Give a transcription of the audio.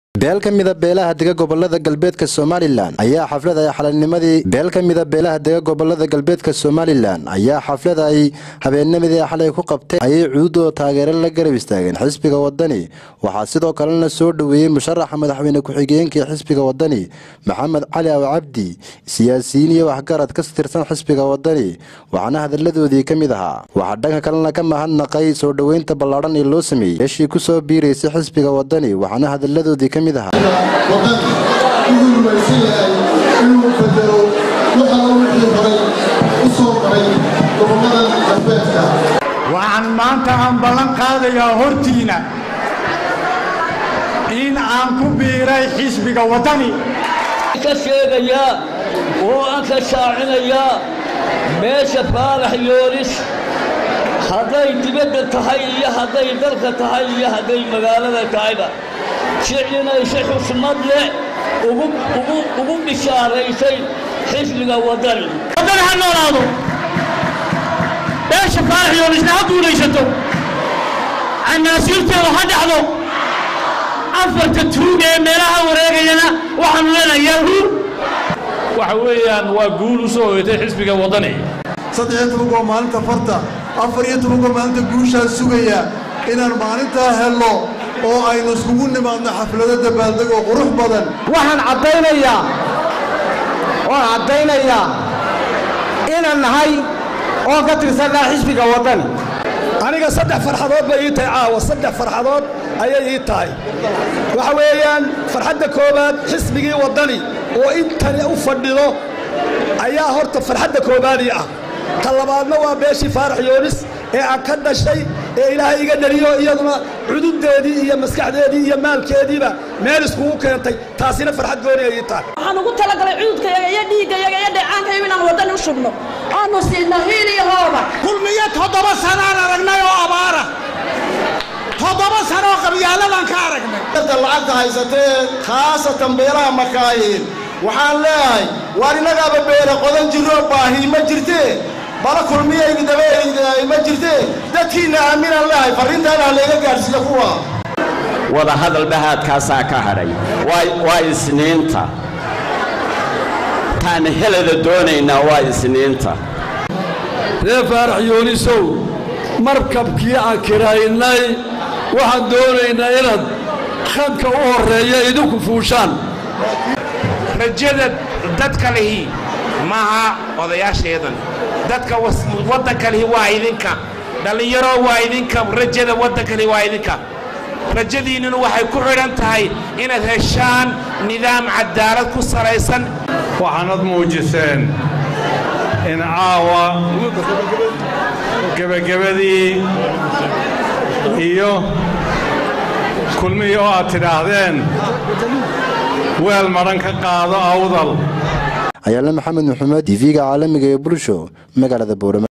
beel ka mida beelaha dega gobolada galbeedka somalilan ayaa xaflad ay xalanimadii beel ka mida beelaha dega gobolada galbeedka somalilan ayaa xaflad ay habeennimadii xalay ku qabteen ayay cuudoo taageero la garab istaageen xisbiga wadani waxaa sidoo kalena soo dhoweeyey musharaxa madaxweyne ku-xigeenkii xisbiga wadani maxamed cali aw cabdi siyaasiyiin iyo waxgarad ka tirsan xisbiga wadani waxaana hadalladoodii ka mid ahaa waxaa dhanka kalena ka mahadnaqay soo dhoweynta ballaadhan ee loo sameeyey meeshii ku soo biiraysay xisbiga wadani waxaana hadalladoodii ka mid ahaa wadan wuxuu rumaysan yahay inuu bedelo waxa uu wixii horay u soo maray gobolladan galbeedka waxaan maanta aan ballan qaadayaa hortiina in aan ku biiray xisbiga waddani ka sheegayaa oo aan ka shaacinayaa meesha faalax yoonis hadday dibadda tahay iyo hadday dalka tahay iyo hadday magaalada tahayba jiclinaysa xusmad leh ugu bishaaraysay xisbiga waddani waddani ha noolaado beesha faalax yoonisna ha guulaysato canaasiirteedu ha dhacdo afarta tuug ee meelaha wareegayana waxaanu leenahay yahu waxa weeyaan waa guul u soo hoyatay xisbiga waddani saddex iyo toban waa maalinta farta afar iyo toban waa maalinta guushaa sugaya inaan maalintaa helno oo aynu iskugu nimaadno xaflado dabaaldeg oo qurux badan waxaan caddaynayaa waan caddaynayaa inaan nahay oo ka tirsanaa xisbiga waddani aniga saddex farxadood bay ii tahay caawa saddex farxadood ayay ii tahay waxa weeyaan farxadda koowaad xisbigii waddani oo intani u fadhido ayaa horta farxadda koowaadii ah ta labaadna waa beeshii faarax yoonis ee aan ka dhashay ee ilaahay iga dhaliyo iyaduna cududdeedii iyo maskaxdeedii iyo maalkeediiba meel iskugu keentay taasina farxad gooni ay ii tahay waxaan ugu talagalay cududkayaga iyo dhiiggayaga iyo dheecaankayaga inaan waddani u shubno aanu siidno hiil iyo hooba kulmiyo toddoba sanaan aragnay oo abaara toddoba sanoo qabyaaladan ka aragnay dadka lacagta haysatee khaasatan beelaha makaayiin waxaan leeyahay waar innagaaba beera qodan jiroo baahi ma jirtee bala kulmiyaygi dabeeyda ma jirtee dadkiinna aaminaan leeyahay farriintaana ha layga gaadhsiiyo kuwa wada hadal bahaadkaasaa ka hadhay waa isniinta taan helada doonaynaa waa isniinta ree faarax yoonisow markabkii aan kiraaynay waxaan doonaynaa inaad khadka u horreeya idinku fuushaan rajada dadka lihi maaha odayaasheedan dadka waddanka lihi waa idinka dhallinyaro waa idinka rajada waddanka lihi waa idinka rajadiinnuna waxay ku xidhan tahay inaad heshaan nidaam cadaalad ku salaysan waxaanad muujiseen in caawa gebagabadii iyo kulmihii oo aad tidhaahdeen weel madhan ka qaado awdal ayaale maxamed maxamed tv-ga caalamiga ee bulsho magaalada boorama